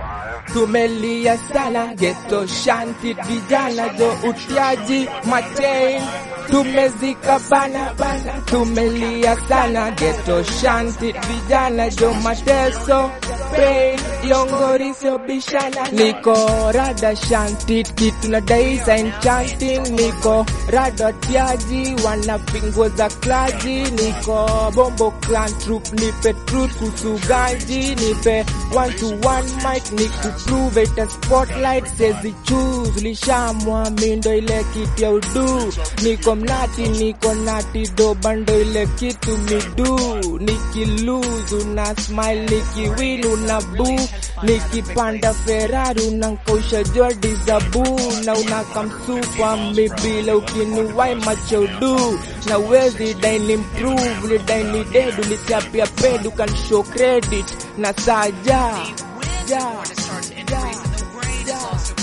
Tumelia sana geto shanti vijana jo utiaji machain tumezika bana bana tumelia sana geto shanti vijana jo mateso pain yongorisio bishana niko rada shanti kitu na daisa enchanting niko rada tiaji wanapingo za klaji niko bombo clan troop nipe truth kusugaji nipe one to one mic ni kuprove it a spotlight sezi choose lishamwa mindo ile kitu ya udu niko mnati niko nati do bando ile kitu midu nikiluzu na smile nikiwin una boo nikipanda Ferrari unankausha Jordi zabu na unakamsupa mibile ukiniwai macheudu na wezi daini improve lidaini dedu lichapia pedu kan show credit na saja ja, ja, ja,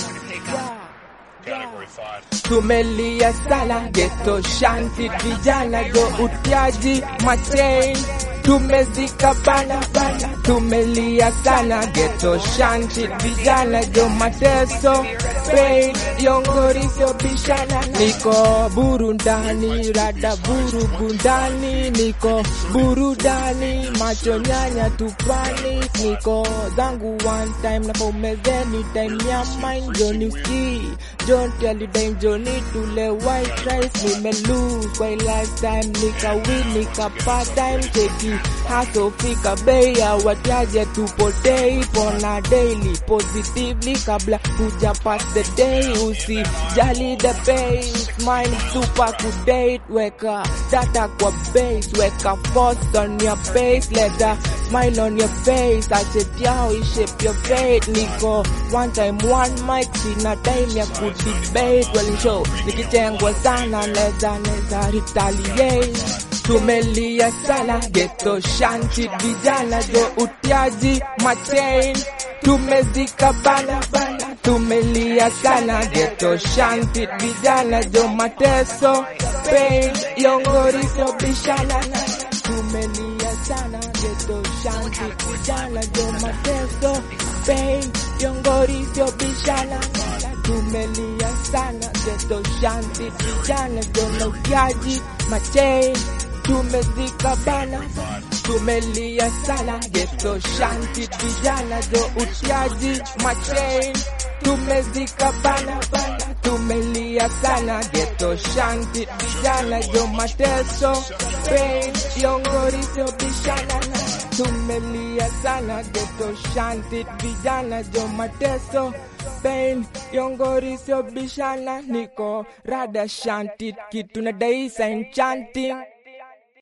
ja, ja. Tumelia sana geto shanti vijana jo utiaji machain tumezika bana bana tumelia sana geto shanti vijana jo mateso pain yongorisio bishana niko burundani rada burugundani niko burudani macho nyanya tupani niko zangu one time na pomezeni time ya mine joni ski Don't tell you dame Johnny tule white rice nime lose kwa lifetime nika win nika part time cheki haso fika bei ya watiaje tupotei pona daily positively kabla kuja pass the day usi jali the pay smile super kudate weka data kwa base weka force on your face let the smile on your face ache tiao shape your fate niko one time one mic sina time ya kudebate well show nikitengwa sana neza neza retaliate tumelia sana geto shanti vijana jo utiaji machain tumezika bana bana tumelia sana geto shanti vijana jo mateso pain yongorisio bishana tumelia sana geto shanti vijana jo mateso pain yongorisio bishana tumelia sana geto shanti vijana jo na utiaji machain tumezika bana tumelia sana geto shanti vijana jo utiaji machain tumezika bana bana tumelia sana geto shanti vijana jo mateso pain yongorisio bishana tumelia sana geto shanti vijana jo mateso pain yongorisio bishana niko rada shanti kitu na daisa enchanting